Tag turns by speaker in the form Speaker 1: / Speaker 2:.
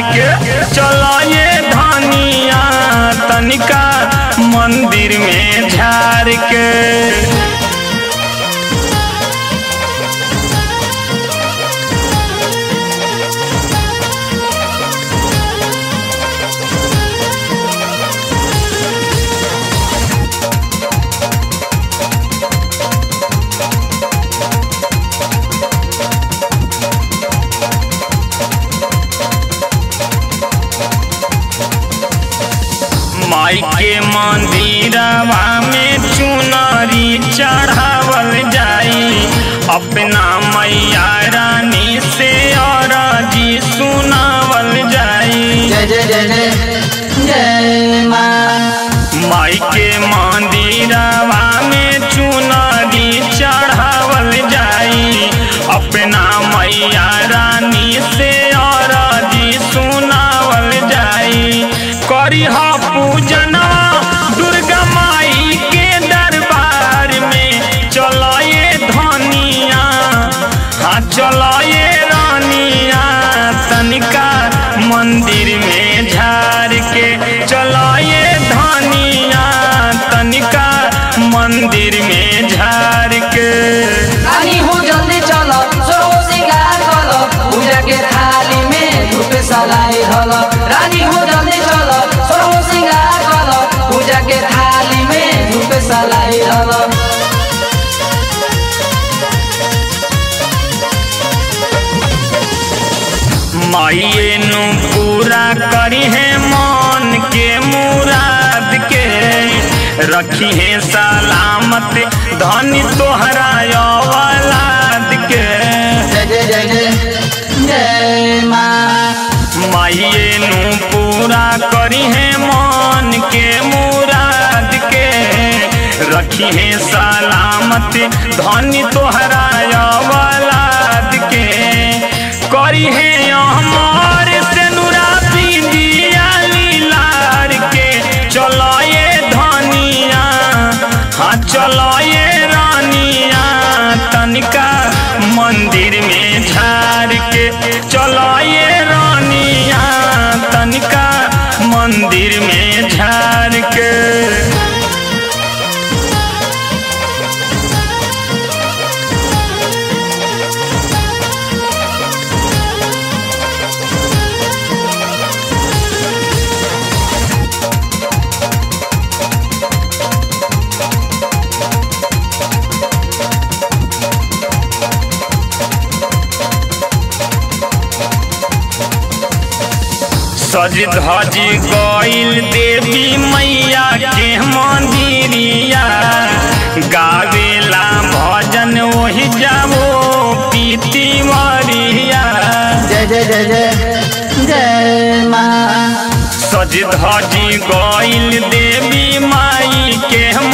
Speaker 1: के चलो ये धनिया तनिका मंदिर में झार के माई के मंदिरवा में चुनरी चढ़ावल जाई अपना मैया रानी से और जी सुनावल जाई
Speaker 2: जय जय जय जय जय माँ
Speaker 1: माई के मंदिरवा में चुनरी चढ़ावल जाई अपना मैया रानी से और जी सुनावल जाई करी पूजना दुर्गा माई के दरबार में चलो ये धनिया हाँ चलो ये रानिया तनिका मंदिर में झार के चलो ये धनिया तनिका मंदिर में झार के
Speaker 2: रानी हो जल्दी चलो सरो सिंगार कलो पूजा के थाली में धूप सलाई हलो रानी हो जल्दी चलो सरो सिंगार कलो पूजा के थाली में धूप सलाई हलो
Speaker 1: माइए नु पूरा करी है मन के मुराद के रखी है सलामत धनी तोहरा औलाद के
Speaker 2: जय जय जय जय जय माँ
Speaker 1: माइए नु पूरा करी है मन के मुराद के रखी है सलामत धनी तोहरा औलाद के करी है हमार से नुरा दिया लीलार के चलो ये धनिया हाँ चलो ये रानिया तनिका मंदिर में झार के चलो ये रानिया तनिका मंदिर में झार के सज धज गईल देवी मैया के मंदिरिया गावेला भजन वही जाओ पीती मरिया
Speaker 2: जय जय जय जय जय माँ
Speaker 1: सज धज गईल देवी माई के